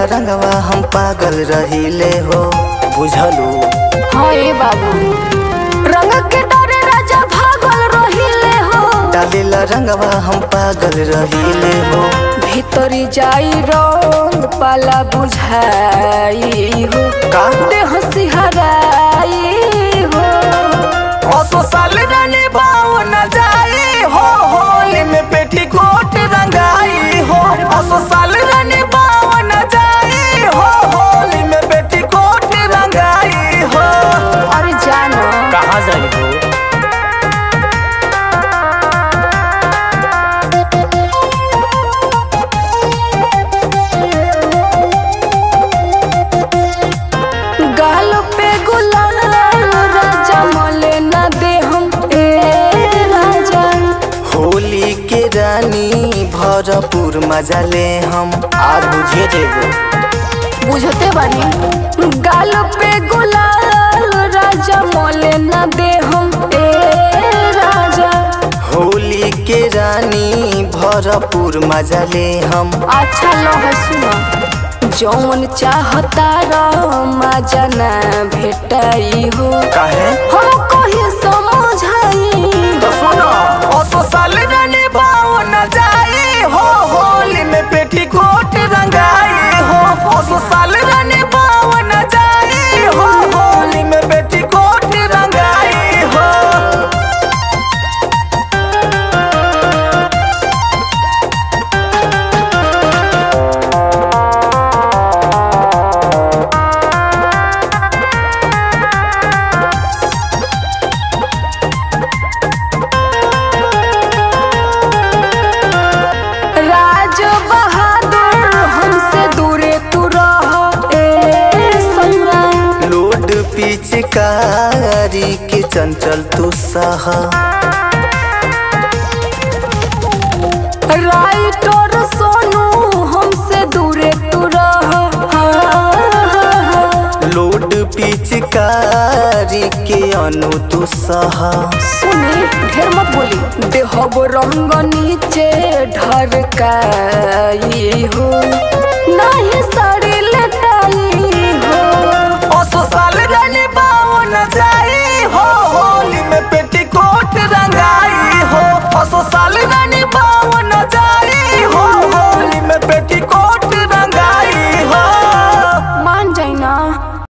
रंगवा हम पागल रहिले हो बुझलू हाँ ए बाबू रंग के डरे राजा भागल रहिले हो डालेला रंगवा हम पागल रहिले हो भीतरी जाई रंग पाला बुझाई हो का देह सिहराई हो असो साल रानी बाऊ न जाई हो होली में पेटी कोट रंगाई हो असो साल रानी बाऊ न जाई हो होली में पेटी कोट रंगाई हो अरे जानो कहाँ जाई हो गाल पे गुलाल राजा मले न दे हम ए राजा होली के रानी भरपूर मजा ले हम आज बुझिए जेबो बुझते बानी गाल पे गुलाल राजा मले न दे हम ए राजा होली के रानी भरपूर मजा ले हम अच्छा लह सुना जौन चाहता मजा न भेटाई हो काहे हम कहीं समझाई तो सुनो असो साल रानी बाऊ न जाई हो होली में पेटी कोट रंगाई हो असो साल रानी बाऊ न जाई हो होली में पेटी कोट रंगाई हो राज बहादुर हमसे दूरे तू रह ए संग्राम लोड पिचकारी के चंचल तू सहा राइटर सोनू हमसे दूरे तू रह लोड पिचकारी के अनु तू सहा सुनी ढेर मत बोली देहब रंग नीचे ढरकाई हो नहीं साड़ी लटाई हो असो साल रानी बाऊ न जाई